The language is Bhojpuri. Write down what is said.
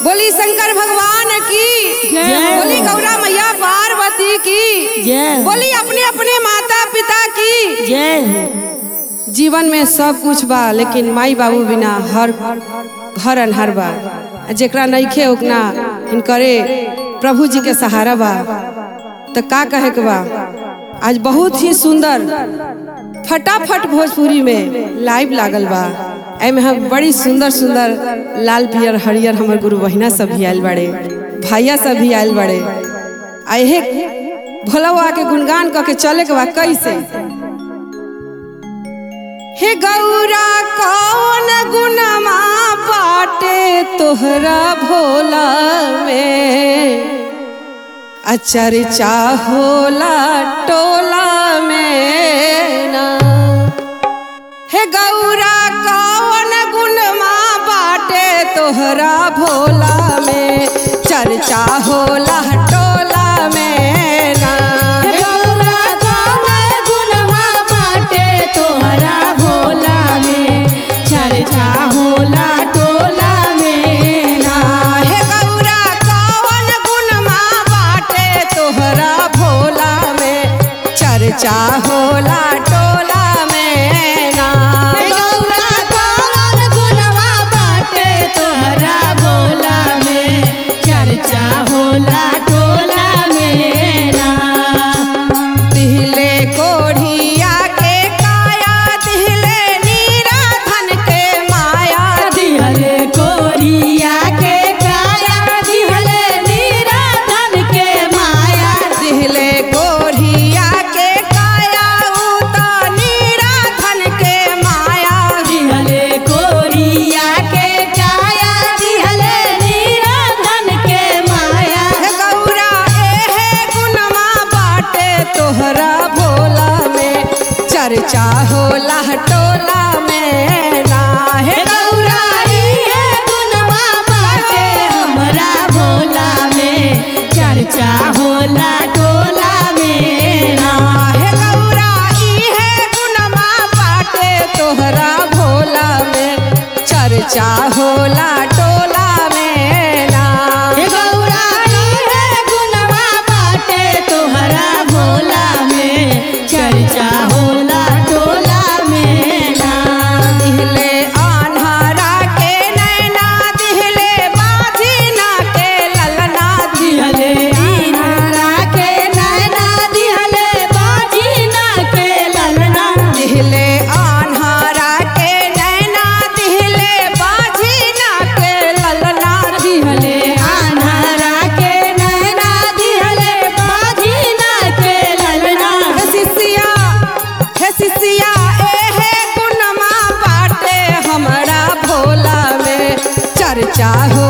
बोली शंकर भगवान की जय। बोली गौरा मैया पार्वती की जय। बोली अपने अपने माता पिता की जय हो जीवन में सब कुछ बा लेकिन माई बाबू बिना हर घर अनहर बा जेकरा नइखे उतना हिनकरे प्रभु जी के सहारा बा तो का कहे के बा आज बहुत ही सुंदर फटाफट भोजपुरी में लाइव लागल बा एमे हम बड़ी सुंदर सुंदर लाल पियर हरियर हमर गुरु बहिना सब भी आयल बड़े भैया सब भी आयल बड़े आ एहे भोला बाबा के गुणगान क के चले के बा कैसे हे गौरा कौन गुनमा बाटे तोहरा भोला में अचर्चा होला टोला में ना हे गौरा कौन गुनमा बाटे तोहरा भोला में चर्चा होला टोला में ना हे गौरा कौन गुणवा बाटे तोहरा भोला में चर्चा होला टोला में ना हे गौरा कौन गुणमा बाटे तोहरा भोला में चर्चा होला टोला में ना हे गौरा कौन गुणवा बाटे तोहरा भोला में चर्चा होला टोला में ना दिहले कोढ़िया के काया दिहले नीरा धन के माया दिहले कोरिया के काया दिहले नीरा धन के माया दिहले कोढ़िया के काया उता नीरा धन के माया दिहले कोरिया के काया दिहले नीरा धन के माया हे गौरा एहे गुनमा बाटे तोहरा भोला में चर्चा होला टोला में ना हे हे गौरा इहे गुणवा बाटे हमरा भोला में चर्चा होला टोला में ना हे गौरा इहे गुनमा बाटे तोहरा भोला में चर्चा होला टोला में ना हे गौरा इहे गुणवा बाटे तोहरा भोला में चर्चा होला टोला में ना दिहले आन्हारा के नैना दिहले बाजीना के ललना दिहले दीनारा के नैना दिहले बाजीना के ललना दिहले आन्हारा के नैना दिहले बाजीना के ललना दिहले आन्हरा के नैना दिहले बाजीना के ललना हे सिसिया हे सिसिया एहे गुनमा बाटे हमरा भोला में चर्चा हो